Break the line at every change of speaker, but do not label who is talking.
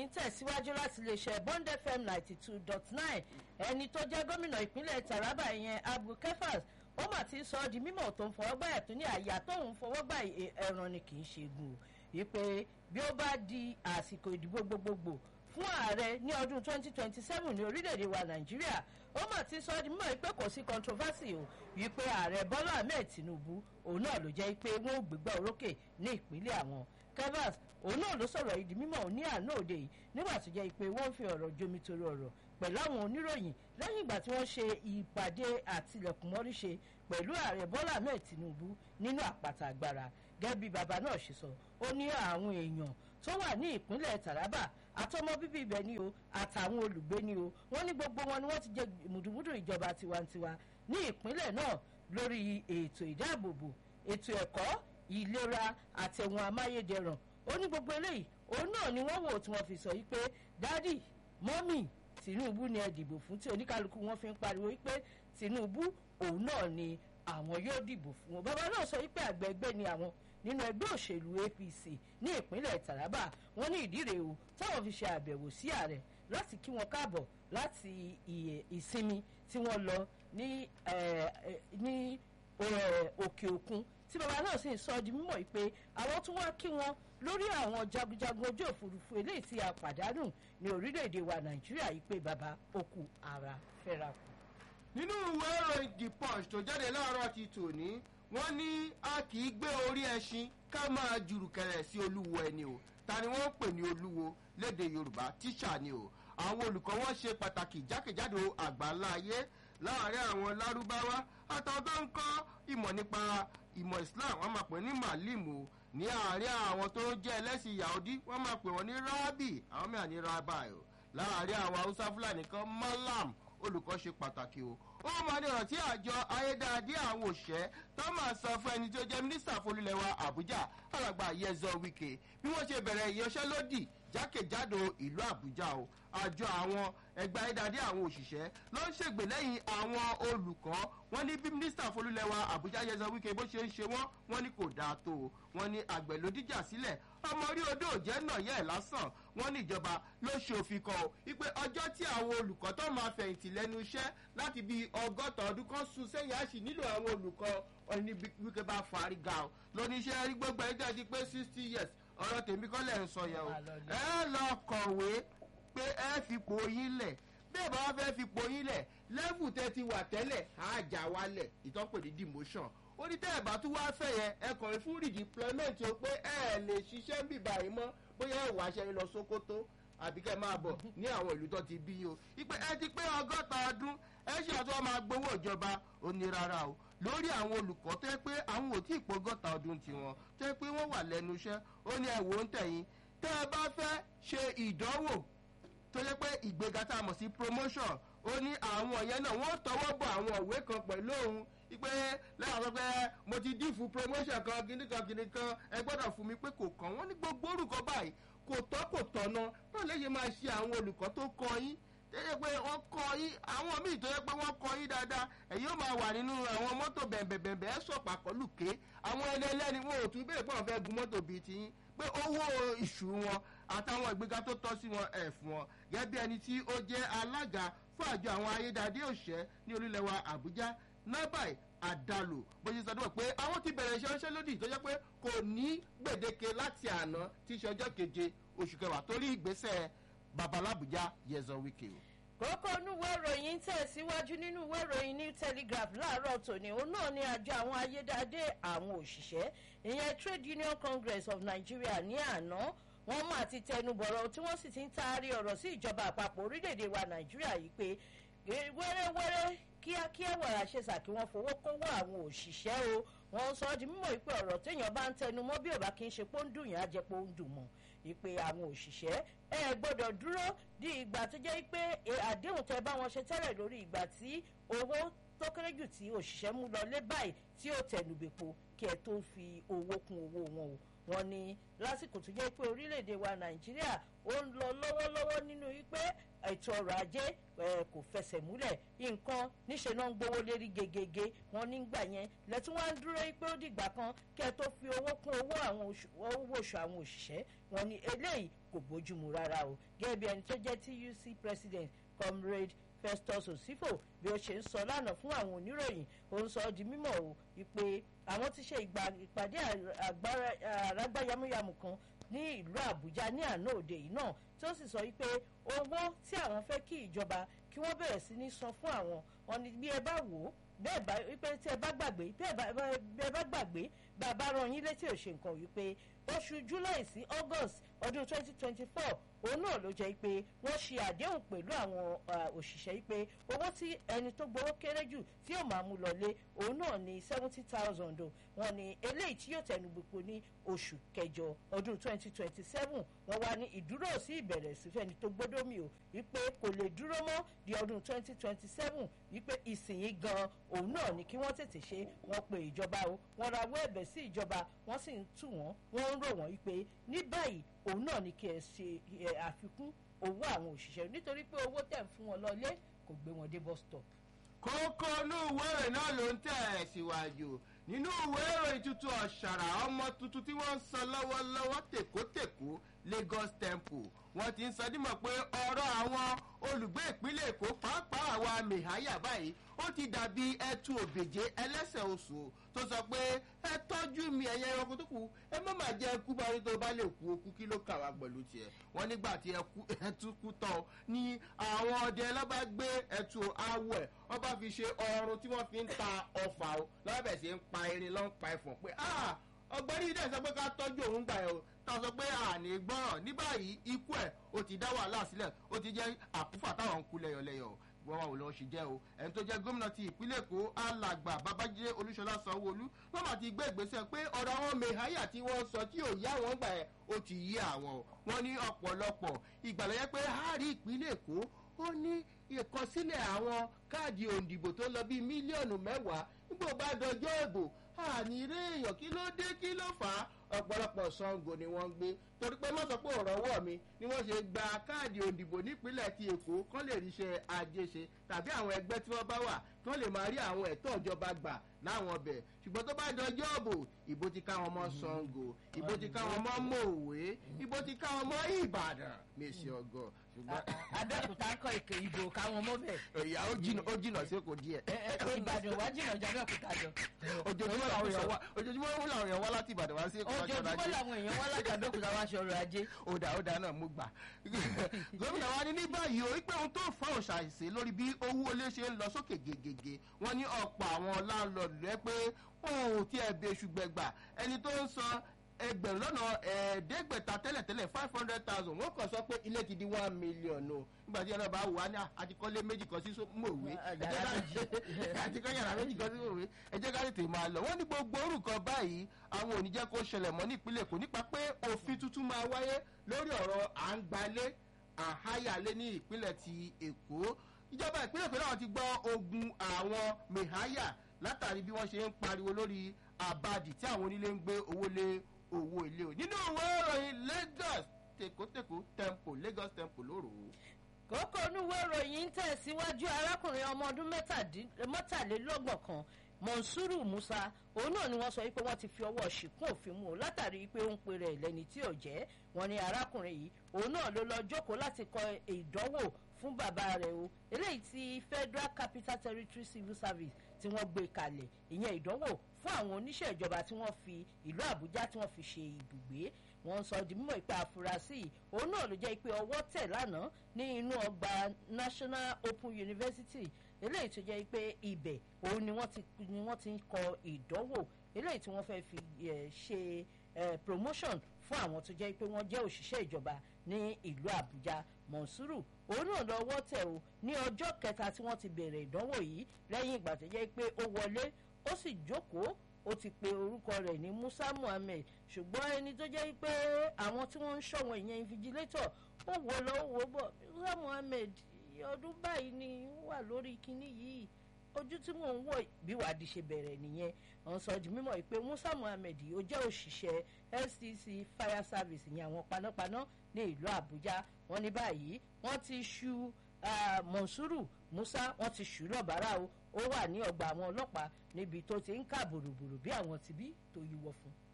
ìròyìn tẹ̀síwájú láti iléeṣẹ́ bond fm ninety two dot nine ẹni tó jẹ́ gómìnà ìpínlẹ̀ taraba ìyẹn abu kefas ó mà ti sọ ọ́ di mímọ̀ tó ń fọwọ́ gbà ẹ̀tún ní àyà tóun fọwọ́ gbà ẹran ni kì í ṣe gùn wípé bí ó bá di àsìkò ìdìbò gbogbogbò fún ààrẹ ní ọdún 2027 ní orílẹ̀-èdè wa nàìjíríà ó mà ti sọ ọ́ di mímọ̀ pé kò sí controversy o wípé ààrẹ bọ́lá ahmed tinubu òun náà ló jẹ́ pé wọ́n ò gbégbá orókè ní ìpínlẹ̀ àwọn kevas òun náà ló sọ̀rọ̀ ìdí mímọ̀ ní àná òde yìí nígbà tó jẹ́ pé wọ́n fi ọ̀rọ̀ jomitoro ọ̀rọ̀ pẹ̀lú àwọn oníròyìn lẹ́yìn ìgbà tí wọ́n ṣe ìpàdé àtìlẹ̀kùnmọ́rí ṣe pẹ̀lú ààrẹ bọ́lá ahmed tinubu nínú àpàtà agbára gẹ́gẹ́ bí bàbá náà ṣe sọ ó ní àwọn èèyàn tó wà ní ìpínlẹ̀ taraba àtọmọ bíbí ibẹ̀ ni o àtàwọn olùgbé ni o wọ́n ní gbogbo wọn ni wọ́n ti jẹ mùdùmùdù ìjọba tiwantiwa ní ìpínlẹ̀ náà lórí ètò ìdáàbòbò ètò ẹ̀kọ́ ìlera àtẹ̀wọ̀n amáyédẹrùn ó ní gbogbo eléyìí òun náà ni wọ́n wò tí wọ́n fi sọ yìí pé dádì mọ́mì tinubu ni ẹ dìbò fún tí oníkálukú wọn fi ń pariwo wípé tinubu òun náà ni àwọn yóò dìbò fún wọn bàbá náà sọ wípé àgbẹ̀gbẹ́ ni àwọn nínú ẹgbẹ́ òṣèlú apc ní ìpínlẹ̀ taraba wọn ní ìdí rèé o táwọn fi ṣe àbẹ̀wò sí ààrẹ láti kí wọn káàbọ̀ láti ìsinmi tí wọ́n lọ ní ní òkè òkun tí bàbá náà sì ń sọ di mímọ̀ pé àwọn tún wá kí wọn lórí àwọn jagunjagun ojú òfurufú eléyìí tí a pàdánù ní orílẹ̀-èdè wa nàìjíríà yìí pé bàbá okù ara fẹ́ra kù.
nínú ìwé ìròyìn the punch tó jáde láàárọ̀ ti tòní wọ́n ní a kì í gbé orí ẹṣin ká máa jùrùkẹ̀rẹ̀ sí olúwo ẹni o ta ni wọ́n ń pè ní olúwo léde yorùbá tíṣà ni o àwọn olùkọ́ wọn ṣe pàtàkì jákèjádò àgbáńlá ayé láàárín àwọn lárúbáwá àtàwọn tó ń kọ́ ìmọ̀ nípa ìmọ̀ islam wọ́n máa pè ní màlímù ní àárín àwọn tó jẹ́ ẹlẹ́sìn yahudi wọ́n máa pè wọ́n ní rábì àwọn mìíràn ní rabai o láàárín àwọn haúsá fúlàní kan malam olùkọ́ ṣe pàtàkì o ó máa ní ọ̀rọ̀ tí àjọ ayédáadé àwọn òṣẹ́ tó máa sọ fún ẹni tó jẹ́ mínísítà folúlẹ̀wà àbújá alàgbà yẹzọ wike bí wọ́n ṣe bẹ̀rẹ̀ ìyanṣẹ́lódì jákèjádò ìlú àbújá o àjọ àwọn ẹgbẹ́ ayédáadé àwọn òṣìṣẹ́ ló ń ṣègbè lẹ́yìn àwọn olùkọ́ wọn ní bí mínísítà folúlẹ̀wà àbújá yẹzọ wike bó ṣe ń ṣe wọ́n wọ́n ní kò dáa tó o wọ́n ní àgbẹ̀ ló díjà sílẹ̀ ọmọ orí odò òjẹ́ náà yẹ̀ lásán wọ́n ní ìjọba ló ṣe òfin kan o wípé ọjọ́ tí àwọn olùkọ́ tó máa fẹ̀yìntì lẹ́nu iṣẹ́ láti bíi ọgọ́ta ọdún kan sún sẹ́yìn àṣì nílò àwọn olùkọ́ wọn ní wípé bá fariga o lóníṣẹ́ rí gbogbo ẹjọ́ ti pé sixty years ọ̀rọ̀ tèmi kọ́ lẹ̀ ń sọ yẹn o ẹ lọ kọ̀wé pé ẹ fipò yín lẹ̀ bẹ́ẹ̀ bá wá fẹ́ fipò yín lẹ̀ lẹ́fù tẹ́ ti wà tẹ́lẹ̀ àjà wálẹ̀ ìtọ́pẹ̀ ní demotion ó ní tẹ́ ẹ̀ bá tún wá fẹ́ yẹn ẹ kọ̀wé fún redeployment o pé ẹ lè ṣiṣẹ́ ń bì báyìí mọ́ bóyá ìwà aṣẹ́ lọ sókótó àbí kẹ́ máa bọ̀ ní àwọn ìlú tó ti bí yín o ìpè ẹ ti pé ọgọ́ta ọdún ẹ ṣe àti wọn máa gbowó ìjọba ó ní rárá o lórí àwọn olùkọ́ tó yẹ pé àwọn ò tí ì pọ́gọ́ta ọdún tiwọn tó yẹ pé wọ́n wà lẹ́nu iṣẹ́ ó ní ẹ̀wò ń tẹ̀yìn tẹ́ ẹ bá fẹ́ ṣe ìdánwò tó yẹ pé ìgbéga tá a mọ̀ sí promotion ó ní àwọn yẹn náà wọ́n tọwọ́ bọ̀ àwọn òwe kan pẹ̀lú òun ipe lẹ́yìn sọ pé mo ti dín fún promotion kan gidi kan gidi kan ẹ gbọ́dọ̀ fún mi pé kò kàn wọ́n ní gbogbo orúkọ báyìí kò tọ́ kò tọ̀nà náà léyìn máa ṣe àwọn olùkọ́ tó kọ yín tẹ́lẹ̀ pé wọ́n kọ yín àwọn míì tó yẹ pé wọ́n kọ yín dáadáa ẹ̀yin ó máa wà nínú àwọn mọ́tò bẹ̀m̀bẹ̀m̀bẹ̀ ẹ̀ sọ̀pà pẹ̀lú ké àwọn ẹni ẹlẹ́ni wọn ò tún bẹ́ẹ̀ pé wọ́n fẹ́ gun mọ́tò bíi tiyín pé owó ìṣù wọn àtàwọn ìgbéga tó tọ́ sí wọn ẹ̀ fún wọn gẹ́gẹ́ bí ẹni tí ó jẹ́ alága fún àjọ àwọn ayédáadé òṣẹ́ ní orílẹ̀-èdè àbújá nabai àdàlù bó ṣe sọdún pé àwọn ti bẹ̀rẹ̀ iṣẹ́ ránṣẹ́ lódì tó jẹ́ pé kò ní gbèdéke láti àná tí í ṣe ọjọ́ keje oṣù kẹwàá torí ìgbésẹ̀ babalábùjá yẹzọ wíkẹ́ o
kókó onúwé ìròyìn tẹ̀síwájú nínú ìwé ìròyìn new telegraph láàárọ̀ tòní òun náà ni àjọ àwọn ayédáadé àwọn òṣìṣẹ́ ìyẹn trade union congress of nigeria ní àná wọ́n mà ti tẹnubọ̀rọ̀ tí wọ́n sì ti ń taari ọ̀rọ̀ sí ìjọba àpapọ̀ orílẹ̀-èdè wa nàìjíríà yìí pé wẹ́rẹ́wẹ́rẹ́ kíákíá wàrà ṣe sàkí wọ́n fowó kówó àwọn òṣìṣẹ́ o wọ́n sọ ọ́ di mímọ̀ ìpè ọ̀rọ̀ téèyàn bá ń tẹnu mọ́ bí ò bá kí ń ṣe pé ó ń dùn yàn á jẹ́ pé ó ń dùn mọ́ ìpè àwọn òṣìṣẹ́ ẹ gbọ́dọ̀ dúró di ìgbà tó jẹ́ pé àdéhùn tẹ bá wọn ṣe tẹ́lẹ̀ lórí ìgbà tí owó tó kéré jù tí òṣìṣẹ́ mú lọ lé báyìí tí ó tẹnubẹ̀po kí ẹ tó fi owó kún owó wọn o wọn ni lásìkò tó jẹ́ pé orílẹ̀-èdè wa nàìjíríà ó ń lọ lọ́wọ́lọ́wọ́ nínú wípé ètò ọrọ̀ ajé kò fẹsẹ̀ múlẹ̀ nǹkan níṣẹ́ náà ń gbowó lérí gegege wọn nígbà yẹn lẹ́tún wá ń dúró pé ó dìgbà kan kẹ́ ẹ tó fi owó kún owó àwọn owó oṣù àwọn òṣìṣẹ́ wọn ni eléyìí kò bójúmu rárá o gẹ́gẹ́ bí ẹni tó jẹ́ tuc president comrade festus osifo bí ó ṣe ń sọ lánàá fún àwọn oníròyìn ó ń sọ ọ́ di mímọ̀ o wípé àwọn ti ṣe ìpàdé àrágbá yamuyamu kan ní ìlú àbújá ní àná òde yìí náà tó sì sọ wípé owó tí àwọn fẹ́ kí ìjọba kí wọ́n bẹ̀rẹ̀ sí ní san fún àwọn wọn ni bí ẹ bá wò ó bẹ́ẹ̀ bá wípé tí ẹ bá gbàgbé bí ẹ bá gbàgbé bàbá rán yín létí òṣè nǹkan wípé oṣù july sí august ọdún twenty twenty four òun náà ló jẹ́ pé wọ́n ṣe àdéhùn pẹ̀lú àwọn òṣìṣẹ́ pé owó tí ẹni tó gbowó kéré jù tí yóò máa mú lọlé òun náà ní seventy thousand o wọ́n ní eléyìí tí yóò tẹnu gbogbo ní oṣù kẹjọ ọdún twenty twenty seven wọ́n wá ní ìdúró sí ìbẹ̀rẹ̀ sí fẹ́ni tó gbódó mi o wípé kò lè dúró mọ́ di ọdún twenty twenty seven wípé ìsìnyí gan òun náà ní kí wọ́n tètè ṣe wọ́n pe ìjọba o wọ́n rawọ́ ẹ̀bẹ̀ sí ìjọba wọ́n sì ń tù wọ́n wọ́n ń rò wọ́n wípé ní báyìí òun náà ní kí ẹ ṣe àfikún owó àwọn òṣìṣẹ́ nítorí pé owó tẹ̀ ń fún wọn lọlé kò gbé wọn dé bus stop.
kókó inú ìwé ìròyìn náà ló ń tẹ̀ ẹ̀ síwájú nínú ìwé ìròyìn tuntun ọ̀ṣàrà ọmọ tuntun tí wọ́n ń sọ lọ́wọ́lọ́wọ́ tèkótèkó lagos temple wọ́n ti ń sọ dímọ̀ pé ọ̀rọ̀ àwọn olùgbé ìpínlẹ̀ èkó pàápàá àwa mìháyà báyìí ó ti dàbí ẹtu òbèjé ẹlẹ́sẹ̀ oṣù tó sọ pé ẹ tọ́jú mi ẹ̀yẹ ẹranko tó kù ẹ má má jẹ́ kú bá rí tó bá lè kú okú kí ló kà wá pẹ̀lú tiẹ̀ wọ́n nígbà tí ẹtu kú tán ni àwọn ọdẹ ọlọ́ba gbé ẹtu awọ ẹ̀ wọ́n bá fi ṣe ọrùn tí wọ́n fi ń ta ọfà o lọ́wọ́ bẹ̀ sí ń pa erin lọ́n pa ẹ̀fọ̀n pé ọgbẹ́ni dẹ̀ sọ pé ká tọ́jú òun gbà ẹ̀ o táwọn sọ pé àní gbọ́ràn ní báyìí ikú ẹ̀ ó ti dá wàhálà sílẹ̀ ó ti jẹ́ àkúfà táwọn ń kú lẹ́yọ̀lẹ́yọ̀ wọ́n wà wò lọ́wọ́ ṣe jẹ́ o ẹni tó jẹ́ gómìnà ti ìpínlẹ̀ èkó alàgbà babájídé olúṣọlá sanwóolu wọ́n mà ti gbé ìgbésẹ̀ pé ọ̀rọ̀ àwọn mẹ̀háyà tí wọ́n sọ tí ò yá wọn gbà ẹ̀ ó ti yí àwọn o wọ́n ní ọ̀pọ̀lọpọ̀ ìgbàlóyẹ pé hárí ìpínlẹ̀ èkó ó ní ìkọsílẹ̀ àwọn káàdì òǹdìbò tó lọ bíi mílíọ̀nù mẹ́wàá nígbà bá dọjọ́ ìbò àní eré èèyàn kí ló dé kí ló fà á ọ̀pọ̀lọpọ̀ sango ni wọ́n ń gbé torí pé mọ́sọ̀ pé ọ̀rọ̀ wọ̀ mi ni wọ́n ṣe gba káàdì òǹdìbò nípínlẹ̀ ti èkó kán lè ríṣẹ́ ajé ṣe tàbí àwọn ẹgbẹ́ tí wọ́n bá wà kán lè máa rí àwọn ẹ̀tọ́ ìjọba gbà láwọn ọbẹ̀ ṣùgbọ́n tó bá dọjọ́ òbò ìbò ti káwọn mọ́ sango ìbò ti káwọn mọ́ mòwe ìbò ti káwọn mọ́ ìbàdàn mèsì ọgọ́ ṣùgbọ́n.
abẹ́òkúta kọ èkè ìbò káwọn mọ́ bẹ̀.
ìyá ó jìnà ó jìnà sí èkó díẹ̀.
ìbàdàn wá jìnà jù abẹ́òkúta jọ.
ojoojúmọ́ làwọn èèyàn wá ojoojúmọ́ làwọn èèyàn wá láti ìbàdàn wá sí èkó wá ṣọ́ra
ojoojúmọ́ làwọn èèyàn wá láti abẹ́òkúta wá ṣọ́ra ajé.
òdà òdà náà mo gbà. gómìnà wa ní ní báyìí o wípé ohun tó fa òṣàìsí lórí bí owó olé ṣe ń lọ sókè gègègè wọn ní ọ̀pọ̀ àwọn láńlọ́ọ̀dù rẹ pé wọn ò tiẹ̀ bẹ ṣùgbẹ́gbà ẹni tó ń san ẹgbẹ̀rún lọ́nà ẹ̀ẹ́dẹ́gbẹ̀ta tẹ́lẹ̀tẹ́lẹ̀ five hundred thousand wọ́n kàn sọ pé ilé ti di one million o nígbà tí ẹlọ́ba wà ní àtikọ́lé méjì kan sí mòwe àtikọ́ yàrá méjì kan sí mòwe ẹ jẹ́ ká tètè máa lọ wọ́n ní gbogbo orúkọ báyìí àwọn ò ní jẹ́ kó ṣẹlẹ̀ mọ́ ní ìpínlẹ̀ èkó nípa pé òfin tuntun máa wáyé lórí ọ̀rọ̀ à ń gbalé àháyàlé ní ìpínlẹ̀ ti èkó ìjọba ìpínlẹ̀ èkó náà ti gbọ́ ogun àwọn mẹ̀háyà látàrí bí wọ́n ṣe ń pariwo lórí àbàdì tí àwọn onílé ń gbé owó lé owó ilé o nínú ìwé ìròyìn lagos tèkótèkó tempo lagos tempo lóru.
kókó onúwé ìròyìn ń tẹ̀síwájú arákùnrin ọmọ ọdún mẹ́tàlélọ́gbọ̀n kan monsuru musa òun náà ni wọ́n sọ wípé wọ́n ti fi ọwọ́ ṣìkún òfin mú o látàrí pé ó ń pe rẹ̀ lẹ́ni tí ò jẹ́ wọn ni arákùnrin yìí òun náà ló lọ jókòó láti kọ ìdánwò fún bàbá rẹ̀ o eléyìí ti federal capital territory civil service tí wọ́n gbé kalẹ̀ ìyẹn ìdánwò fún àwọn oníṣẹ́ ìjọba tí wọ́n fi ìlú àbújá tí wọ́n fi ṣe ibùgbé wọ́n sọ di mímọ̀ ìpè àfúrásì òun náà ló jẹ́ pé ọwọ́ tẹ̀ lánàá ní inú ọgbà national open university eléyìí tó jẹ́ pé ibẹ̀ òun ni wọ́n ti ni wọ́n ti ń kọ ìdánwò eléyìí tí wọ́n fẹ́ fi ṣe promotion fún àwọn tó jẹ́ pé wọ́n jẹ́ òṣìṣẹ́ ìjọba ní ìlú àbújá mọ̀nsúrù òun náà lọ́wọ́ tẹ̀ o ní ọjọ́ kẹta tí wọ́n ti bẹ̀rẹ̀ ìdánwò yìí lẹ́yìn ìgbà tó jẹ́ pé ó wọlé ó sì jókòó ó ti pe orúkọ rẹ̀ ní musa muhammed ṣùgbọ́n ẹni tó jẹ́ pé àwọn tí wọ́n ń ṣọ̀wọ́n ìyẹn invigilator ó wò lọ ó wò bọ̀ musa muhammed ọdún báyìí ni wà lórí kinní yìí ojú tí mò ń wò bí wàdí ṣe bẹ̀rẹ̀ nìyẹn wọ́n sọ di mímọ̀ pé musa muhammed ó jẹ́ òṣìṣẹ́ stc fire service ní àwọn panápaná ní ìlú àbújá wọ́n ní báyìí wọ́n ti ṣu monsuru musa wọ́n ti ṣù lọ́bàárà o ó wà ní ọgbà àwọn ọlọ́pàá níbi tó ti ń kà bòròbòrò bí àwọn tibí tó yíwọ́ fún un.